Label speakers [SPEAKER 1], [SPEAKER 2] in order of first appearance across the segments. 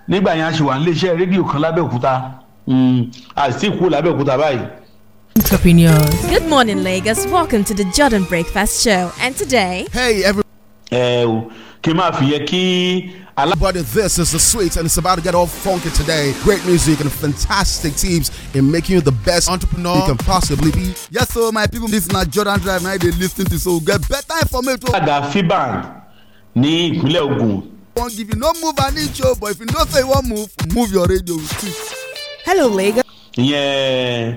[SPEAKER 1] nígbà yẹn a ṣì wà nílé iṣẹ́ rédíò kan lábẹ́òkúta àti ìkú lábẹ́òkúta báyìí.
[SPEAKER 2] Entrepreneurs.
[SPEAKER 3] Good morning, Lagos. Welcome to the Jordan Breakfast Show. And today,
[SPEAKER 4] Hey, everybody,
[SPEAKER 1] ẹ o kí n máa fi yẹ kí alá.
[SPEAKER 4] this is the sweet, and it's about to get all funky today. Great music and fantastic teams in making you the best entrepreneur you can possibly be. Yes, so my people, this na Jordan Drive. Now they listen to so get better information.
[SPEAKER 1] alága fiban ní ìpínlẹ̀ ogun
[SPEAKER 4] Won't give you no move an inch, oh, but if you know say you want move, move your radio with it.
[SPEAKER 2] Hello, Lagos.
[SPEAKER 1] ìyẹn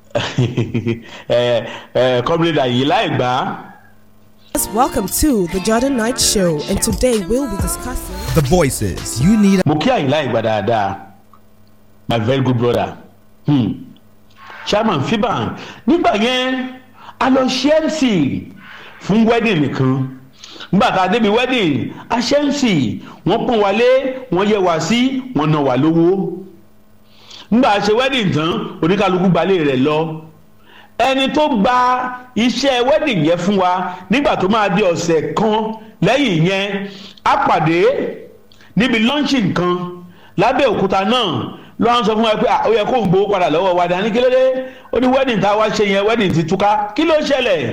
[SPEAKER 1] ẹ ẹ kọ́mílẹ́dà yìí láì gbà
[SPEAKER 2] Welcome to the Jordan Night Show, and today we'll be discussing.
[SPEAKER 5] The voices you need.
[SPEAKER 1] mo kí àyìnlá ìgbà dáadáa my very good brother hmm. chairman fiban nígbà yẹn a lọ ṣe mc fún wedding nìkan nígbà tá a débi wedding a ṣe mc wọ́n pọ́n wa lé wọ́n yẹ wá sí wọ́n ná wa lówó nígbà a ṣe wedding tán oníkálukú gbalẹ̀ rẹ̀ lọ ẹni tó gba iṣẹ́ wedding yẹn fún wa nígbà tó máa di ọ̀sẹ̀ kan lẹ́yìn yẹn a pàdé níbi launching kan lábẹ́ òkúta náà lọ́wọ́n sọ fún wa pé "Ah, ó yẹ kó ń gbowó padà lọ́wọ́ wa dání kí ló dé ó ní wedding tá a wá ṣe yẹn wedding ti túká kí ló ṣẹlẹ̀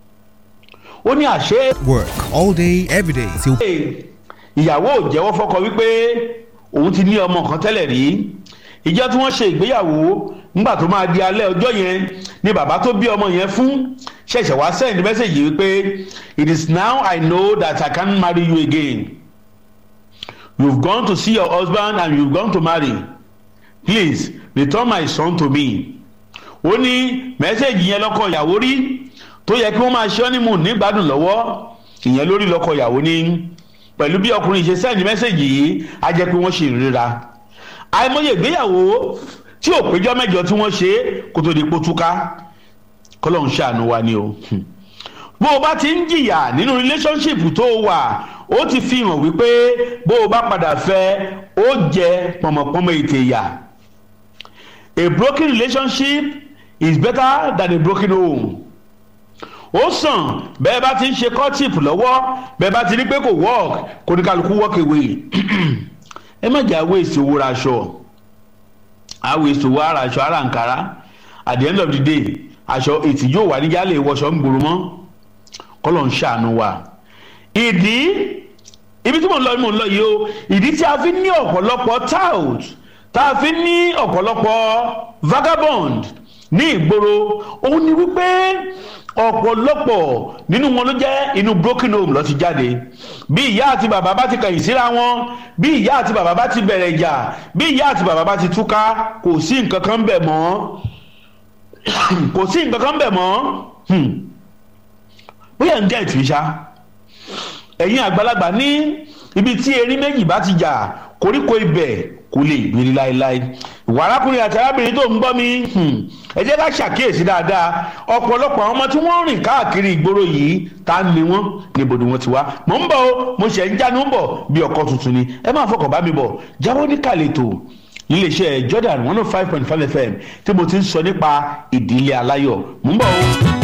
[SPEAKER 1] ó ní àṣẹ
[SPEAKER 5] Work all day, every day till
[SPEAKER 1] ìyàwó ò jẹ́wọ́ fọ́kọ wípé òun ti ní ọmọ kan tẹ́lẹ̀ rí ìjọ tí wọ́n ṣe ìgbéyàwó nígbà tó máa di alẹ́ ọjọ́ yẹn ni bàbá tó bí ọmọ yẹn fún ṣẹ̀ṣẹ̀ wá send message wípé it is now I know that I can't marry you again you've gone to see your husband and you've gone to marry please return my son to me ó ní mẹ́sẹ̀gì yẹn lọ́kọ ìyàwó rí tó yẹ kí wọ́n máa ṣe ọ́nìmù nígbàdùn lọ́wọ́ ìyẹn lórí lọ́kọ ìyàwó ní pẹ̀lú bí ọkùnrin ṣe sẹ́ẹ̀dì mẹ́sẹ̀gì yìí á jẹ́ pé wọ́n ṣì ń ríra àìmọye ìgbéyàwó tí ò péjọ mẹ́jọ tí wọ́n ṣe kó tó di pótúká kọ́lọ́hún ṣàánú wa ni o Hmm. bó o bá ti ń jìyà nínú relationship tó o wà ó ti fi hàn wípé bó o bá padà fẹ́ ó jẹ pọ̀mọ̀pọ̀mọ̀ ètè ìyà a broken relationship is better than a broken home ó sàn bẹ́ẹ̀ bá ti ń ṣe courtship lọ́wọ́ bẹ́ẹ̀ bá ti rí pé kò work kò ní kálukú walk away ẹ má jà waste owó ra aṣọ a waste owó ara aṣọ ara nkàrà at the end of the day aṣọ ètì yóò wà níjà lè wọṣọ ń gbòòrò mọ́ kọ́lọ̀ ń ṣàánú wa ìdí ibi tí mò ń lọ mò ń lọ yìí o ìdí tí a fi ní ọ̀pọ̀lọpọ̀ tout tá a fi ní ọ̀pọ̀lọpọ̀ vagabond ní ìgboro òun ni wípé ọ̀pọ̀lọpọ̀ nínú wọn ló jẹ́ inú broken home ló ti jáde bí ìyá àti bàbá bá ti kẹ̀yìn síra wọn bí ìyá àti bàbá bá ti bẹ̀rẹ̀ ìjà bí ìyá àti bàbá bá ti túká kò sí nǹkan kan bẹ̀ mọ́ kò sí nǹkan kan bẹ̀ mọ́ Hmm. bóyá ń jẹ́ ìtìṣá ẹ̀yin àgbàlagbà ní ibi tí erin méjì bá ti jà koríko ibẹ̀ kò lè gbèrè láéláé ìwà arákùnrin àti arábìnrin tó ń gbọ́ mi hmm, ẹ jẹ́ ká ṣàkíyèsí dáadáa ọ̀pọ̀lọpọ̀ àwọn ọmọ tí wọ́n rìn káàkiri ìgboro yìí ta ni wọ́n níbo ni wọ́n ti wá mò ń bọ̀ o mo ṣẹ̀ ń jánu ń bọ̀ bí ọkọ̀ tuntun ni ẹ máa fọkàn bá mi bọ̀ jáwọ́ ní kàlẹ́tò iléeṣẹ́ Jordan one oh five point five FM tí mo ti ń sọ nípa ìdílé aláyọ̀ mò ń bọ̀ o.